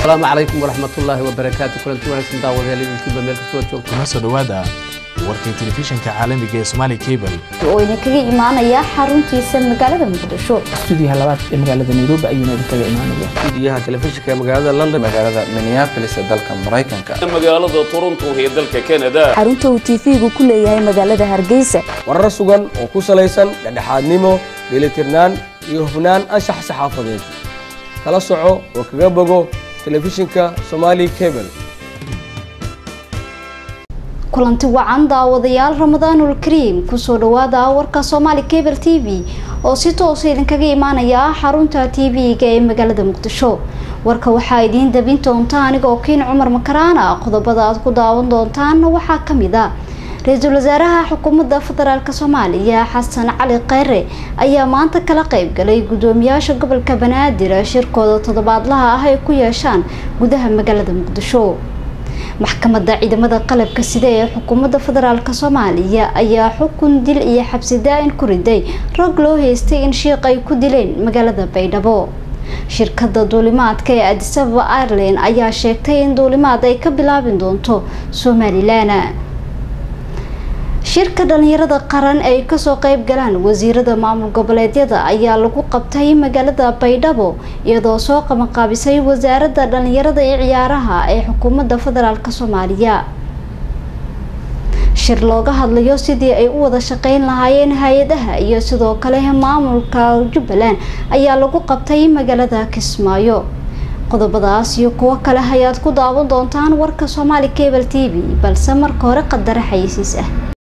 asalaamu calaykum waraxmatullaahi wabarakaatu kulanti wanaagsan daawadayaal idinkiiba meel kastoo joogto kuna soo dhowaada warkii telefishinka caalamiga ee Somali Cable oo idinkaga imaanaya xaruntiisa magaalada muqdisho stuudiyaha labaad ee magaalada nairobi ayuuna idinkaga imaanaya stuudiyaha telefishinka ee magaalada london magaalada minneapolis ee dalka maraykanka magaalada toronto ee dalka canada xarunta uu tv-gu ku leeyahay magaalada hargeysa warar sugan oo ku salaysan dhexdhexaadnimo dheelitirnaan iyo hufnaan anshax saxaafadeed kala soco oo kaga bogo telefishinka somali cable kulanti wacan daawadayaal ramadaanul kariim kusoo dhawaada warka soomaali cable t v oo si toosa idinkaga imaanaya xarunta tv-ga ee magaalada muqdisho warka waxaa idiin dabin doonta anigoo kiin cumar makaraana qodobada aad ku daawan doontaan waxaa kamid a ra-iisul wasaaraha xukuumadda federaalk soomaaliya xasan cali kheyre ayaa maanta kala qeybgalay guddoomiyaasha gobolka banaadir shirkooda toddobaadlaha ah ay ku yeeshaan gudaha magaalada muqdisho maxkamadda ciidamada qalabka sida ee xukuumadda federaalk soomaaliya ayaa xukun dil iyo xabsi daa-in ku riday rag loo haystay in shiiq ay ku dileen magaalada baydhabo shirkadda duulimaadka ee adisababa ireland ayaa sheegtay in duulimaad ay ka bilaabin doonto somalilan shirka dhalinyarada qaran ay kasoo qeyb galaan wasiirada maamul goboleedyada ayaa lagu qabtay magaalada baydhabo iyadoo soo qabanqaabisay wasaaradda dhalinyarada iyo ciyaaraha ee xukuumadda federaalk soomaaliya shir looga hadlayo sidii ay u wada shaqeyn lahaayeen hay-adaha iyo sidoo kale maamulka jubbaland ayaa lagu qabtay magaalada kismaayo qodobadaas iyo kuwo kale ayaad ku daawan doontaan warka soomaali cable t v balse marka hore qadare xayisiis ah